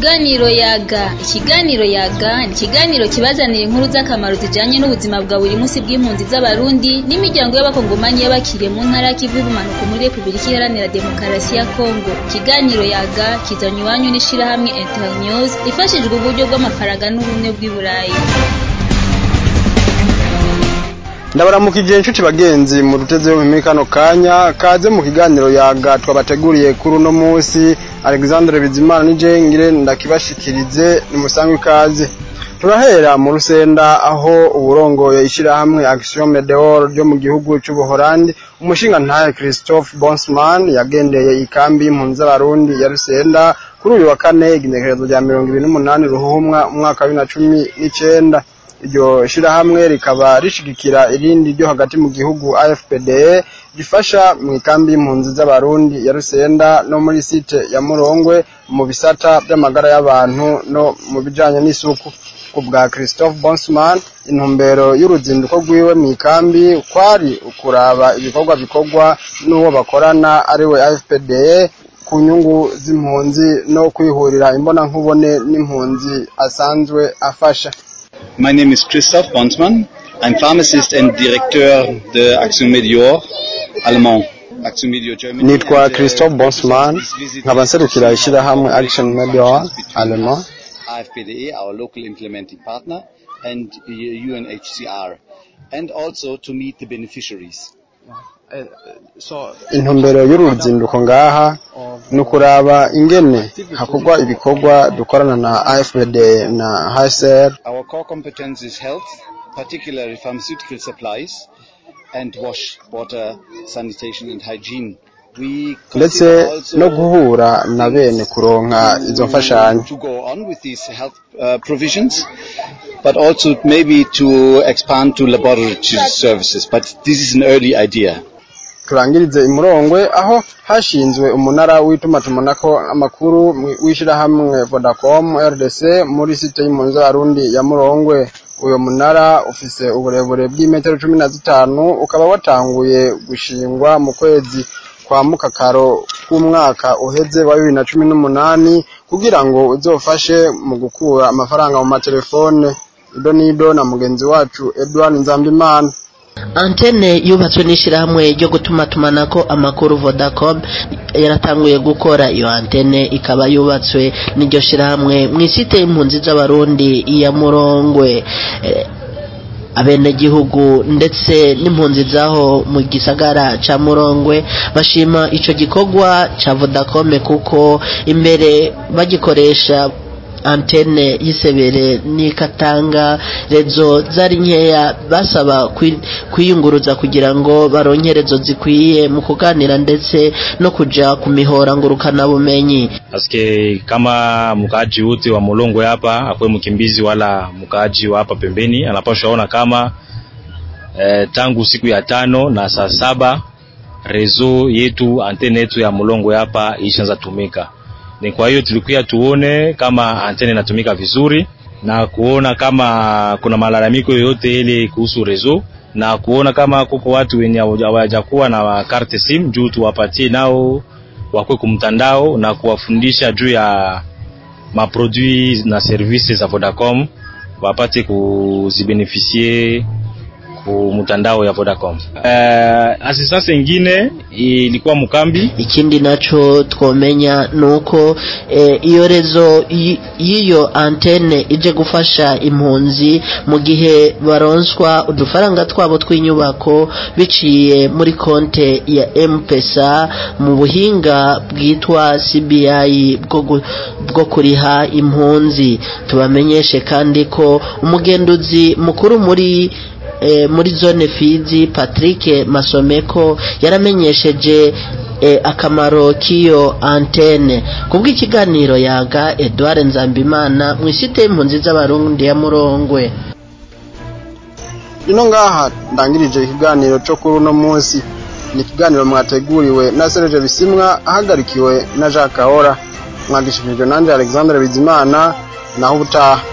Ikiganiro yaga ikiganiro yaga ni ikiganiro kibazanira inkuru z'akamaro zijanye n'ubuzima bwa buri munsi bw'impunzi z'abarundi n'imiryango y'abakongomanyi y'abakiriye mu ntara y'ikivu y'ubumanuko muri Repubulika Iharanira Demokarasi ya Kongo ikiganiro yaga kizanywe iwanyu n'ishirahamwe Internews ifashijwe uburyo bw'amafaranga n'ubumwe bw'i Burayi ndabaramukije inshuti bagenzi mu duteze muri kano kanya kaze mu kiganiro yaga twabateguriye kuri uno munsi Alexandre Bizimana nije ngire ndakibashikirize ni musangwe ikaze turahera mu rusenda aho uburongoye ishirahamwe Action Medeor ryo mu gihugu c'ubuholandi umushinga ntaye Christophe Bonsman yagendeye ikambi y'impunzi z'abarundi ya rusenda kuri uyu wa kane igenekerezo rya mirongo ibiri n'umunani ruhumwa umwaka wa bibiri na cumi n'icenda iryo shirahamwe rikaba rishigikira irindi ryo hagati mu gihugu AFPD rifasha mu ikambi y'impunzi z'abarundi ya Rusenda no muri site ya Murongwe mu bisata by'amagara y'abantu no mu bijanye n'isuku ku bwa Christophe Bonsman intumbero y'uruzinduko rwiwe mu ikambi kwari ukuraba ibikorwa bikorwa n'uwo bakorana ariwe AFPD ku nyungu z'impunzi no kwihurira imbona nkubone n'impunzi asanzwe afasha My name is Christoph Bonsmann. I'm pharmacist and directeur de Action Medior allemand. Action Medior Germany. nitwa And, uh, Christophe Bonsman this visit nkaba is nserukira ishirahamwe Action Medior Allemand AFPDE, our local implementing partner, and uh, UNHCR, and also to meet the beneficiaries. intumbero y'uru ruzinduko ngaha ni ukuraba ingene hakorwa ibikorwa dukorana na AFPD na HCR Our core competence is health, particularly pharmaceutical supplies, and wash, water, sanitation and hygiene. We ndetse consider also no guhura na bene kuronka izo mfashanyo to go on with these health uh, provisions, but also maybe to expand to laboratory services. But this is an early idea. turangirize imurongwe aho hashinzwe umunara w'itumatumanako amakuru mu- w'ishirahamwe Vodacom RDC muri site y'impunzi z'abarundi ya Murongwe uyo munara ufise uburebure bw'imetero cumi na zitanu ukaba watanguye gushingwa mu kwezi kwa mukakaro k'umwaka uheze wa bibiri na cumi n'umunani kugira ngo uzofashe mu gukura amafaranga mu matelefone ido n'ido na mugenzi wacu Edouard Nzambimana antene yubatswe n'ishyirahamwe ryo gutumatumanako amakuru vodacom yaratanguye gukora iyo antene ikaba yubatswe n'iryo shyirahamwe mu isite y'impunzi z'abarundi ya murongwe Eh, abenegihugu ndetse n'impunzi zaho mu gisagara ca murongwe bashima ico gikorwa ca vodacom kuko imbere bagikoresha antene y'isebere n'ikatanga rezo zari nkeya basaba kwi- kwiyunguruza kugira ngo baronke rezo zikwiye mu kuganira ndetse no kuja ku mihora ngurukana bumenyi paske kama mkaaji wote wa Mulongwe hapa akwe mkimbizi wala mkaaji wa hapa pembeni anapaswa ona kama eh, tangu siku ya tano na saa saba rezo yetu antene yetu ya Mulongwe hapa ishaanza tumika. Ni kwa hiyo tulikuwa tuone kama antene inatumika vizuri na kuona kama kuna malalamiko yoyote ile kuhusu rezo na kuona kama kuko watu wenye hawajakuwa na karte sim juu tuwapatie nao wakwe kumtandao na kuwafundisha juu ya maproduit na services za Vodacom wapate kuzibenefisie ku mtandao ya Vodacom. Uh, assistance ingine ilikuwa mukambi ikindi naco twomenya nuko eh, iyo rezo y- y'iyo antene ije gufasha impunzi mu gihe baronswa udufaranga twabo tw'inyubako biciye muri konte ya M-Pesa mu buhinga bwitwa CBI bwo gu- bwo kuriha impunzi tubamenyeshe kandi ko umugenduzi mukuru muri eh, muri zone Fizi Patrick Masomeko yaramenyesheje eh, akamaro k'iyo antene kubw'ikiganiro yaga Edouard Nzambimana mu isite y'impunzi z'abarundi ya Murongwe ino ngaha ndangirije ikiganiro cyo kuri uno munsi ni ikiganiro mwateguriwe na Serge Bisimwa ahagarikiwe na Jacques Kahora mwagishikirijwe nanje Alexandre Bizimana naho ubutaha